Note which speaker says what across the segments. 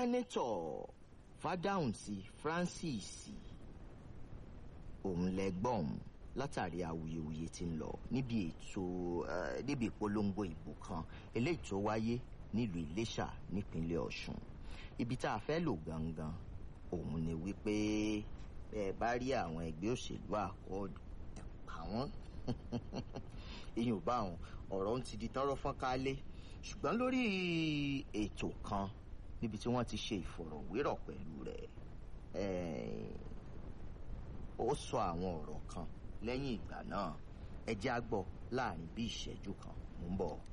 Speaker 1: sẹ́nẹ́tọ̀ fádáhùnsì francis òun lẹ́gbọ̀n látàrí awuyewuye tí ń lọ níbi ètò eh, níbi ìpolongo ìbò kan eléyìí tó wáyé nílùú iléṣà nípínlẹ̀ ọ̀ṣun ibi tá a fẹ́ lò gangan òun ni wípé ẹ bá rí àwọn ẹgbẹ́ òṣèlú àkọọ́dù àwọn ìyẹn ò bá àwọn ọ̀rọ̀ ń ti di tọ́rọ́ fọ́n kálé ṣùgbọ́n lórí ètò kan níbi tí wọ́n ti ṣe ìfọ̀rọ̀wérọ̀ pẹ̀lú rẹ̀ eh, ó sọ àwọn ọ̀rọ̀ kan lẹ́yìn ìgbà náà ẹ jẹ́ á gbọ́ láàrin bí ìṣẹ́jú kan mò ń bọ̀.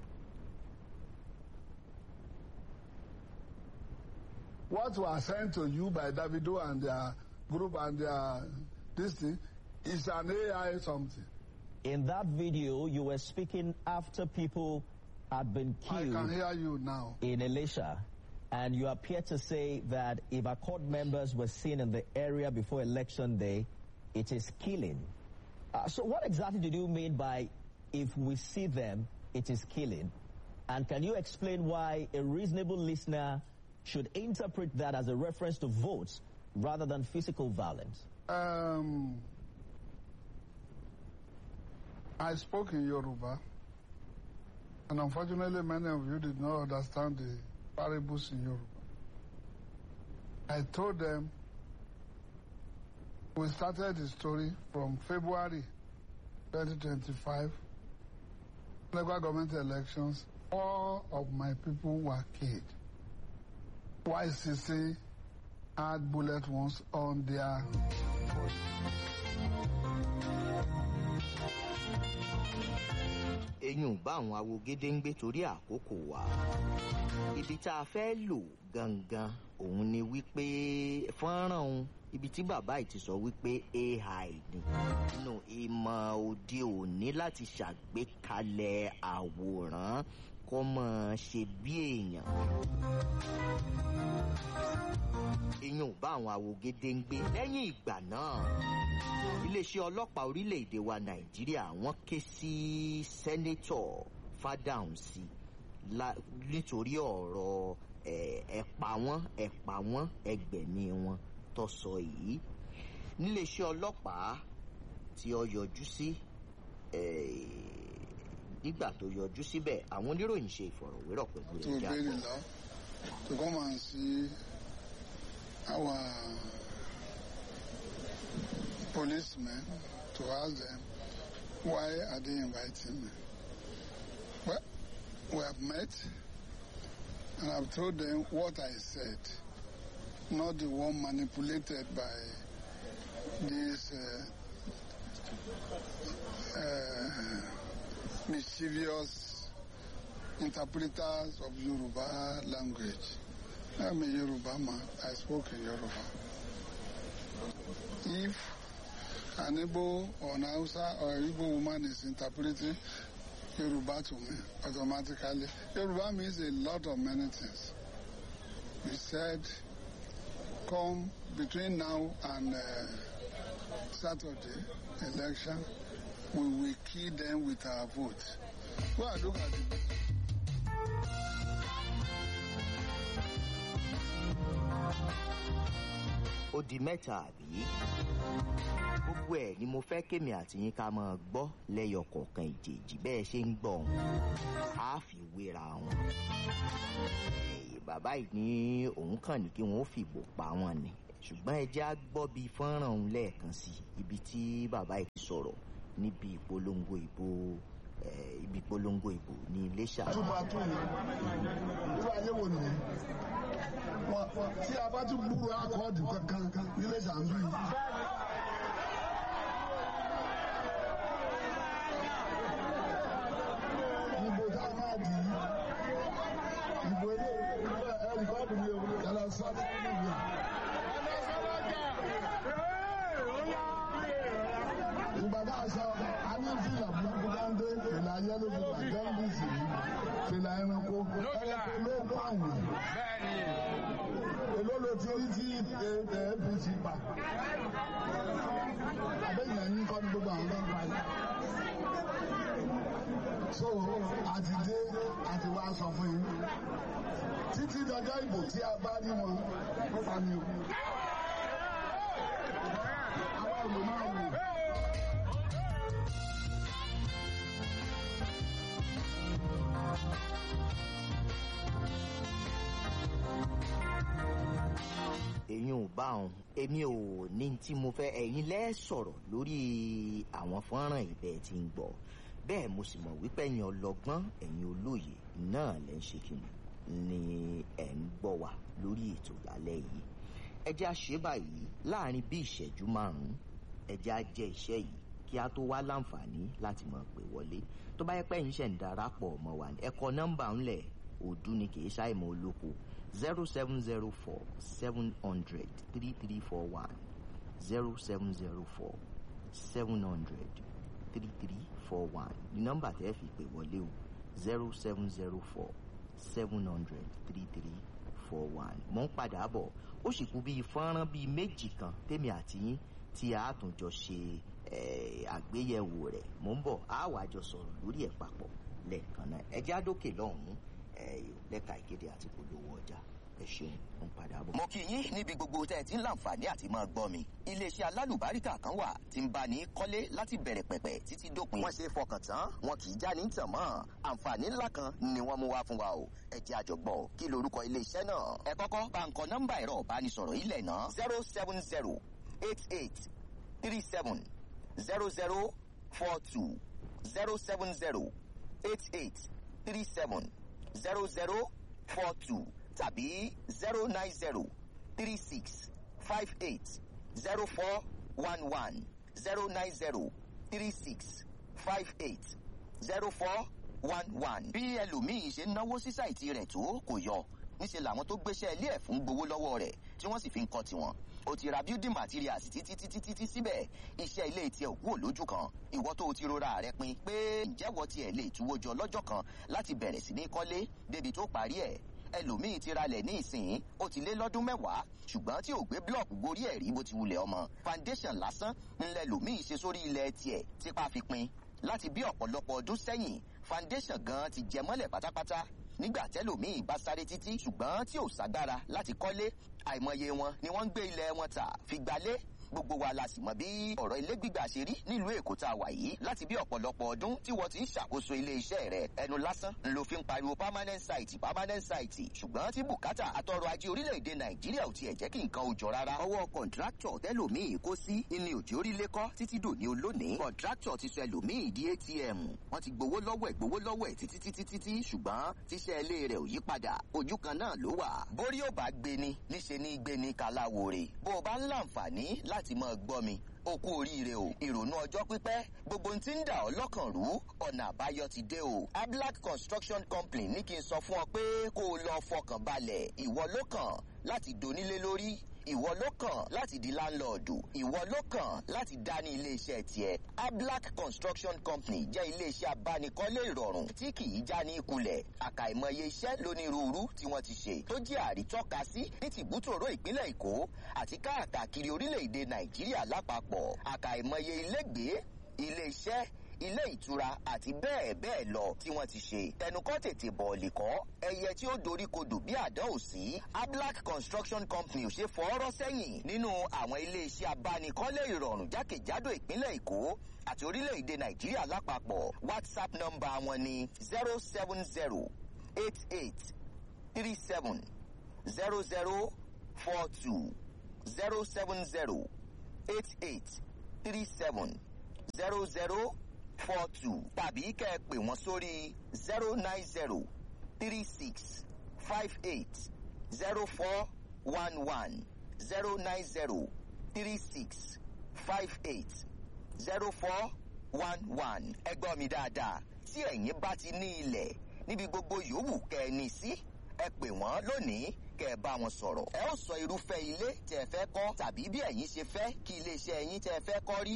Speaker 2: what was sent to you by Davido and their group and their this thing is an AI something.
Speaker 3: In that video, you were speaking after people had been
Speaker 2: I
Speaker 3: killed
Speaker 2: can hear you now.
Speaker 3: in Elisha, and you appear to say that if accord members were seen in the area before election day, it is killing. Uh, so, what exactly did you mean by if we see them, it is killing? And can you explain why a reasonable listener should interpret that as a reference to votes rather than physical violence?
Speaker 2: Um, I spoke in Yoruba, and unfortunately, many of you did not understand the parables in Yoruba. I told them we started the story from February 2025, local government elections. All of my people were killed. YCC had bullet wounds on their
Speaker 1: eyín bá àwọn awo gédéǹgbé torí àkókò wa ibi tá a fẹ́ lò gangan òun ni wípé fọ́nrán òun ibi tí bàbá yìí ti sọ wípé ai ni nínú ìmọ̀ òde òní láti ṣàgbékalẹ̀ àwòrán kó mọ̀ ṣe bí èèyàn eyín ò bá àwọn awo gédéǹgbé lẹ́yìn ìgbà náà iléeṣẹ́ ọlọ́pàá orílẹ̀-èdè wa nàìjíríà wọ́n ké sí sẹ́nẹ́tọ̀ fádàùnsì la- nítorí ọ̀rọ̀ ẹ̀, ẹ̀pà wọn ẹ̀pà wọn ẹgbẹ̀mí wọn tó sọ yìí níléeṣẹ́ ọlọ́pàá tí ó yọjú sí ẹ̀, nígbà tó yọjú síbẹ̀ àwọn oníròyìn ṣe ìfọ̀rọ̀wérọ̀ pẹ̀lú
Speaker 2: to
Speaker 1: ẹ̀jẹ̀
Speaker 2: obey the
Speaker 1: àgbọ̀.
Speaker 2: law, to come and see our policemen, to ask them why are they inviting me. Well, we have met, and I've told them what I said, not the one manipulated by these uh, uh, mischievous interpreters of Yoruba language. I'm a Yoruba man. I spoke in Yoruba. If an Igbo or an Hausa or an Igbo woman is interpreting Yoruba to me, automatically, Yoruba means a lot of many things. We said, come between now and uh, Saturday election, we will kill them with our vote. Go and look at the
Speaker 1: ó di mẹ́ta àbí gbogbo ẹ̀ ni mo fẹ́ kémi àti yín ká máa gbọ́ lẹ́yọ kọ̀ọ̀kan ìjèjì bẹ́ẹ̀ ṣe ń gbọ́ ọ̀hún á fi wéra wọn. Eh, bàbá yìí ní òun kàn ní kí wọ́n ó fìbò pa wọn ni ṣùgbọ́n ẹ jẹ́ á gbọ́ bíi fọ́nrán òun lẹ́ẹ̀kan sí ibi tí bàbá yìí sọ̀rọ̀ níbi ìpolongo ìbò eh, ibi ìpolongo ìbò ní iléṣà.
Speaker 2: túbọ̀ tó yìí irú ayé wo nìyẹn Wọ́n- wọ́n- tí a bá tún gbúrò akọ́ọ̀dù kankan nílé sàǹdù yìí. Ìbò tá a máa dì í. Ìbò ilé ẹ̀rí kọ́ọ̀dù mi ò yàrá sọ́ọ̀tì nínú ìyá. ìgbà tá a sọ a ní fìlà burúkú dáńdé fìlà yẹlò fìlà jọ́ndìsì fìlà ẹranko ẹranko ló kó àwọn èló ló ti rí tí apc pa abẹ́yìn ẹ̀yìn kọ́ ní gbogbo àwọn ọlọ́run pa yìí. so àti dé àti wá sọ fún yín títí dọjọ́ ìbò tí a bá rí wọn ó fa mi o. àwa ò lè máa wò.
Speaker 1: èyí ò bá òun èmi ò ní tí mo fẹ́ ẹ̀yin lẹ́ sọ̀rọ̀ lórí àwọn fọ́nrán ibẹ̀ tí ń gbọ́ bẹ́ẹ̀ mo sì mọ̀ wípé ẹ̀yin ọlọ́gbọ́n ẹ̀yin olóye náà lẹ́ ń ṣe kìnnì ni ẹ̀ ń gbọ́ wa lórí ètò lálẹ́ yìí ẹ jẹ́ á ṣe báyìí láàrin bí ìṣẹ́jú márùn-ún ẹ jẹ́ á jẹ́ iṣẹ́ yìí kí a tó wá láǹfààní láti máa pè wọlé tó bá yẹ pé ẹ̀yin ṣẹ̀ ń darapọ̀ mọ́ wa ẹ kọ nọ́mbà ńlẹ̀ òdu ni kì í ṣàìmọ̀ olóko zero seven zero four seven hundred three three four one zero seven zero four seven hundred three three four one ní nọ́mbà tẹ́ fi pè wọlé o zero seven zero four seven hundred three three four one mo ń padà bọ̀ ó sì kú bíi fọ́nrán bíi méjì kan tèmi àti yín tí a tún jọ ṣe eh, àgbéyẹ̀wò rẹ̀ mo ń bọ̀ á wàá jọ sọ̀rọ̀ lórí ẹ̀ papọ̀ lẹ́ẹ̀kan náà ẹ já dókè lọ́hùn-ún eh, lẹ́ka ìkéde àti polówó ọjà ẹ ṣeun mo ń padà bọ̀.
Speaker 4: mo kí yín níbi gbogbo tẹ́ ẹ ti ń láǹfààní àti máa gbọ́ mi. iléeṣẹ́ alálùbáríkà kan wà tí ń bá ní kọ́lé láti bẹ̀rẹ̀ pẹ̀pẹ̀ títí dópin. wọ́n ṣe fọkàn tán wọn kì í já ní tàn mọ́. àǹfààní ńlá kan ni wọ́n mú wá fún wa o. ẹ jẹ́ àjọgbọ́ kí lorúkọ iléeṣẹ́ náà. ẹ kọ́kọ́ bá ń kọ nọ́mbà ẹ̀rọ ìbánisọ̀rọ̀ ilẹ̀ náà zero seven zero eight eight three seven zero zero four two zero seven zero eight eight three seven zero zero four two tàbí zero nine zero three six five eight zero four one one zero nine zero three six five eight zero four one one. bí ẹlòmíì ṣe ń náwó sí sáìtì rẹ̀ tó kò yọ níṣẹ́ làwọn tó gbéṣẹ́ ilé ẹ̀ fún gbowó lọ́wọ́ rẹ̀ tí wọ́n sì fi ń kọ́ tiwọn o ti ra building materials títí títí títí síbẹ̀ iṣẹ́ ilé tiẹ̀ ò kúrò lójú kan ìwọ tó o ti rora rẹ pin pé ǹjẹ́wọ́ tiẹ̀ lè túwó jọ lọ́jọ́ kan láti bẹ̀rẹ̀ sí ní kọ́lé débi tó parí ẹ̀ ẹlòmíì ti ralẹ̀ ní ìsìn ó ti lé lọ́dún mẹ́wàá ṣùgbọ́n tí ò gbé blọọkù gorí ẹ̀ rí bó ti wulẹ̀ ọmọ foundation lásán ńlẹ̀ lòmíì ṣe sórí ilẹ̀ tiẹ̀ tipa fi pin láti bí ọ̀pọ̀lọpọ̀ ọdún sẹ́yìn foundation gan ti jẹ mọ́lẹ̀ pátápátá nígbà tẹ́lòmíì bá sáré títí ṣùgbọ́n tí ò ságbára láti kọ́lé àìmọye wọn ni wọ́n ń gbé ilẹ̀ wọn tà fi gbalé gbogbo wa la sì mọ bí ọ̀rọ̀ ilé gbígbà ṣe rí nílùú èkó tá a wà yìí láti bí ọ̀pọ̀lọpọ̀ ọdún tí wọ́n ti ń ṣàkóso ilé iṣẹ́ rẹ̀ ẹnu lásán ló fi ń pariwo permanent site permanent site ṣùgbọ́n tí bùkátà àtọrọ̀ ajé orílẹ̀-èdè nàìjíríà ò tiẹ̀ jẹ́ kí nǹkan ò jọ rárá. ọwọ́ kọ̀ǹtráktọ̀ tẹ́lòmíì kó sí ní òjò orílẹ̀ kọ́ títí dòní olónìí kọ̀ǹtráktọ̀ ti sọ ẹlòmíì di atm wọ́n ti gbowó lọ́wọ́ ẹ̀ gbowó lọ́wọ́ ẹ̀ títí títí títí ṣùgbọ́n tíṣẹ́ ilé rẹ̀ ò yí padà ojú kan náà ló wà. borí ò bá gbéni níṣe ní gbéni kaláwore bó o bá ń láǹfààní láti máa gbọ́ mi o kú oríire o ìrònú ọjọ́ pípẹ́ gbogbo ohun tí ń dà ọ́ lọ́kàn rú ọ̀nà àbáyọ ti dé o ablac construction company ní kí n sọ fún ọ pé kó o lọ fọkàn balẹ̀ ìwọ ló kàn láti donílé lórí ìwọ ló kàn láti di láńlọ́ọ̀dù ìwọ ló kàn láti dá ní iléeṣẹ́ tiẹ̀ ablac construction company jẹ́ iléeṣẹ́ abánikọ́lé ìrọ̀rùn tí kì í já ní ìkulẹ̀ àkàìmọye iṣẹ́ lónírúurú tí wọ́n ti ṣe tó jẹ́ àrítọ́ka sí ní tìbútòrò ìpínlẹ̀ èkó àti káàkiri orílẹ̀-èdè nàìjíríà lápapọ̀ àkàìmọye ilégbèé iléeṣẹ́ ilé ìtura àti bẹ́ẹ̀ bẹ́ẹ̀ lọ tí wọ́n ti ṣe. tẹnukọ́ tètè bọ̀ọ̀lì kọ́ ẹyẹ tí ó dorí kodò bí àdán ò sí. ablac construction company ò ṣe fọ́ọ́rọ́ sẹ́yìn nínú àwọn iléeṣẹ́ abánikọ́lé ìrọ̀rùn jákèjádò ìpínlẹ̀ èkó àti orílẹ̀-èdè nàìjíríà lápapọ̀ whatsapp nọ́mbà wọn ni zero seven zero eight eight three seven zero zero four two zero seven zero eight eight three seven zero zero four two tàbí kẹ́ ẹ pè wọ́n sórí zero nine zero three six five eight zero four one one zero nine zero three six five eight zero four one one ẹ gbọ́ mi dáadáa tí ẹ̀yin bá ti ní ilẹ̀ níbi gbogbo yòówù kẹ́ ẹ ní sí ẹ pè wọ́n lónìí kẹ́ ẹ bá wọn sọ̀rọ̀. ẹ ó sọ irúfẹ́ ilé tẹ́ ẹ fẹ́ kọ́ tàbí bí ẹ̀yin ṣe fẹ́ kí iléeṣẹ́ ẹ̀yin tẹ́ ẹ fẹ́ kọ́ rí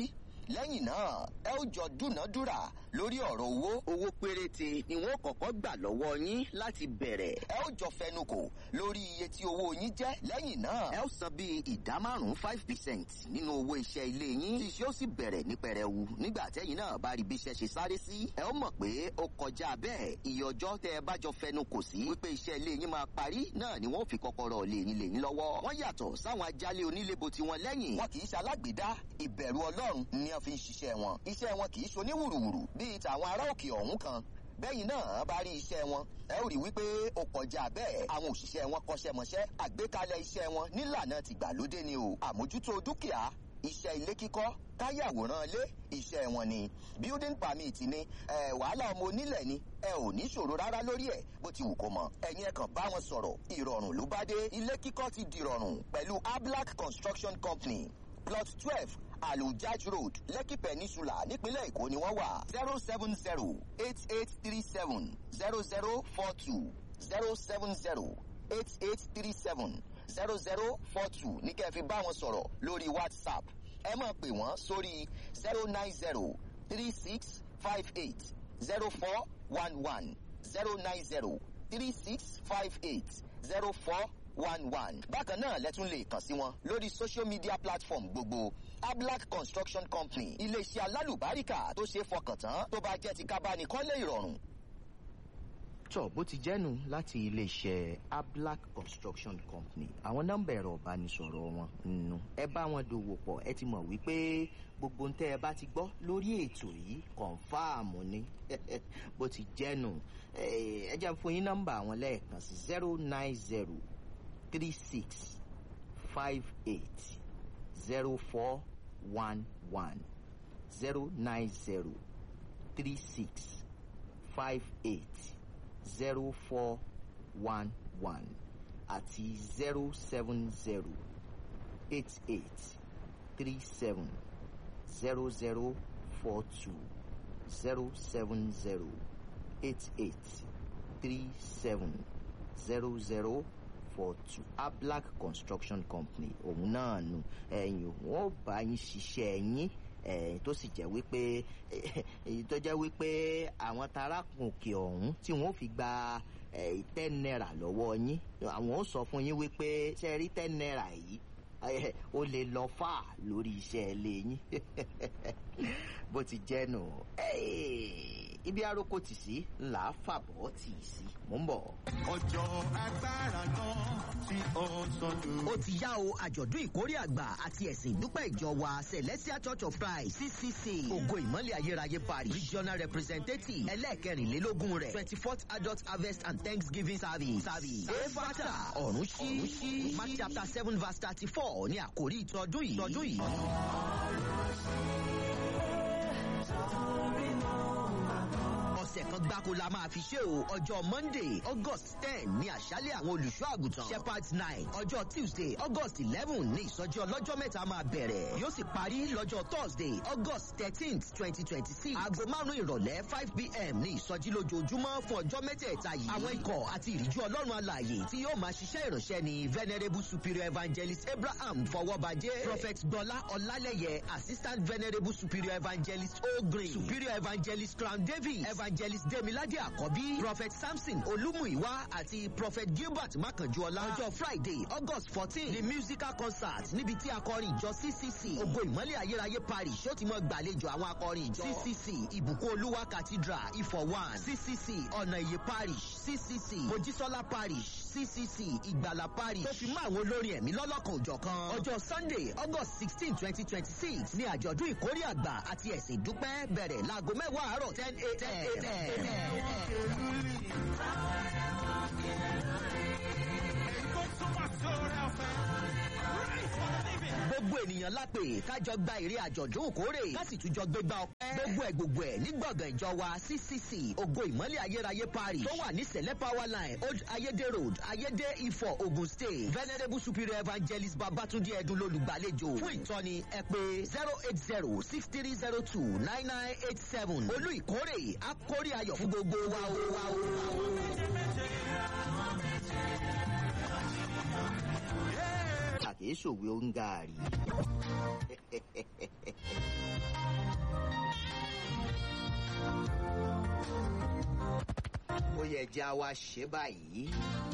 Speaker 4: lẹ́yìn náà ẹ ó jọ dúnàádúrà lórí ọ̀rọ̀ owó owó péréte ni wọ́n kọ́kọ́ gbà lọ́wọ́ yín láti bẹ̀rẹ̀ ẹ ó jọ fẹnukò lórí iye tí owó yín jẹ́ lẹ́yìn náà ẹ ó san bíi ìdá márùn-ún five percent nínú owó iṣẹ́ ilé yín tí iṣẹ́ ó sì bẹ̀rẹ̀ ní pẹrẹwu nígbà tẹ́yìn náà bá rí bí iṣẹ́ ṣe sáré sí ẹ ó mọ̀ pé ó kọjá bẹ́ẹ̀ iye ọjọ́ tẹ́ ẹ bá jọ fẹnukò sí wípé iṣẹ́ ilé yín máa parí náà ni wọ́n fi kọ́kọ́rọ́ lè yín lè yín lọ́wọ́ wọ́n yàtọ̀ sáwọn ajálé onílébo tiwọn lẹ́yìn wọn kì í ṣalágbèdá ìbẹ̀rù ọlọ́run ni wọ́n fi ń ṣiṣẹ́ wọn iṣẹ́ wọn kì í ṣoníwùrùwùrù bíi tàwọn ará òkè ọ̀hún kan bẹ́yìn náà bá rí iṣẹ́ wọn ẹ ó rí wípé ó kọjá bẹ́ẹ̀ àwọn òṣìṣẹ́ wọn kọ́ṣẹ́mọṣẹ́ àgbékalẹ̀ iṣẹ́ wọn nílànà tìgbàlódé ni o àmójútó dúkìá iṣẹ́ ilé kíkọ́ káyàwòrán ilé iṣẹ́ wọn ni building permit ni ẹ wàhálà ọmọ onílẹ̀ ni ẹ ò ní ṣòro rárá lórí ẹ̀ bó ti wù kó mọ ẹ̀yin ẹ̀ kàn bá wọn sọ̀rọ̀ ìrọ̀rùn ló bá dé ilé kíkọ́ ti dìrọ̀rùn pẹ̀lú ablac construction company plot twelve alujaj road lekki peninsula nípínlẹ̀ èkó ni wọ́n wà zero seven zero eight eight three seven zero zero four two zero seven zero eight eight three seven zero zero four two ní kẹ́ ẹ fi bá wọn sọ̀rọ̀ lórí whatsapp ẹ máa pè wọ́n sórí zero nine zero three six five eight zero four one one zero nine zero three six five eight zero four one one. bákan náà lẹ́tún lè kàn sí wọn lórí social media platform gbogbo ablac construction company iléeṣẹ́ alálùbáríkà tó ṣe é fọkàn tán tó bá jẹ́ ti kábánikọ́lé ìrọ̀rùn.
Speaker 1: tọ bó ti jẹ́nu láti iléeṣẹ́ ablac construction company àwọn nọ́mbà ẹ̀rọ ìbánisọ̀rọ̀ wọn nù ẹ bá wọn dòwò pọ̀ ẹ ti mọ̀ wípé gbogbo ntẹ́ ẹ bá ti gbọ́ lórí ètò yìí kọ̀ǹfàmù ni bó ti jẹ́nu ẹ jẹ́ fún yín nọ́mbà àwọn lẹ́ẹ̀kan sí zero nine zero three six five eight zero four one one zero nine zero three six five eight zero four one one àti zero seven zero eight eight three seven zero zero four two zero seven zero eight eight three seven zero zero four two ablac construction company òun náà nù ẹ̀yìn wọn ò bá yín ṣiṣẹ́ yín ẹ̀ẹ́n tó sì jẹ́ wípé èyí tó jẹ́ wípé àwọn tarakùn òkè ọ̀hún tí wọ́n fi gba ten naira lọ́wọ́ yín àwọn ó sọ fún yín wípé ṣe rí ten naira yìí ó lè lọ fà lórí iṣẹ́ ilé yín bó ti jẹ́ nù ibi aroko tì sí ńlá fàbọ̀ tì í sí mò ń bọ̀.
Speaker 5: ọjọ́ agbára náà tí ó sọdún.
Speaker 6: ó ti yá o àjọ̀dún ìkórè àgbà àti ẹ̀sìn ìdúpẹ́ ìjọ wa celestial church of christ ccc ògo ìmọ̀lẹ̀ ayérayé parish regional representative ẹlẹ́ẹ̀kẹrìnlélógún rẹ̀ twenty fourth adult harvest and thanksgiving service service efata ọ̀run ṣí mark chapter seven verse thirty four ní àkórí ìtọ́dún yìí. ìtọ́dún yìí. ọ̀sẹ̀ kan gbáko la máa fi ṣe o ọjọ́ monday august ten ní àṣálẹ̀ àwọn olùṣọ́ àgùntàn shepherds night ọjọ́ tuesday august eleven ní ìsọjí ọlọ́jọ́ mẹ́ta máa bẹ̀rẹ̀ yóò sì parí lọ́jọ́ thursday august thirteenth twenty twenty six aago márùn-ún ìrọ̀lẹ́ five pm ní ìsọjí lójoojúmọ́ fún ọjọ́ mẹ́tẹ̀ẹ̀ta yìí àwọn ikọ̀ àti ìríjú ọlọ́run alààyè tí yóò máa ṣiṣẹ́ ìránṣẹ́ ni venerable superior evangelist abraham fọwọ́bajẹ́ prophet gbọ́lá ọlálẹ́yẹ assistant venerable superior evangelist ogrin superior evangelist crown david evangelist demilade àkọ́bí prophet samson olúmúìwá àti prophet gilbert makanjuọlá ọjọ́ friday august fourteen ní musical concert níbi tí akọrin ìjọ ccc ògo ìmọ̀lẹ̀ ayérayé parish ó ti mọ gbàlejò àwọn akọrin ìjọ ccc ìbùkún olúwa cathedral ifọ̀ one ccc ọ̀nà ìyè parish ccc mojísọ́lá parish ccc ìgbàlà parish tó fi mọ́ àwọn olórin ẹ̀mí lọ́lọ́kan òjọ̀kan ọjọ́ sunday august sixteen twenty twenty six ní àjọ̀dún ìkórè àgbà àti ẹ̀sìn ìdúpẹ́ bẹ̀rẹ̀ láago mẹ́wàá àárọ̀ ten a.m. gbogbo ènìyàn lápè kájọ gba èrè àjọ̀dún òkórè kásì tún jọ gbégbá ọpẹ́ gbogbo ẹ̀ gbogbo ẹ̀ ní gbọ̀ngàn ìjọ wa ccc ògo ìmọ̀lẹ̀ ayérayé parish tó wà ní sẹ̀lẹ̀ power line old ayédè road ayédè ifọ̀ ogun state venerable superior evangelist babatunde ẹdun lolùgbàlejò fún ìtọ́ni ẹ pé zero eight zero six three zero two nine nine eight seven olú ìkórè akórè ayọ̀ fún gbogbo wa o wa o.
Speaker 1: pàtàkì kìí ṣòwe oúngaàrí. ó yẹ jẹ́ àwa ṣe báyìí.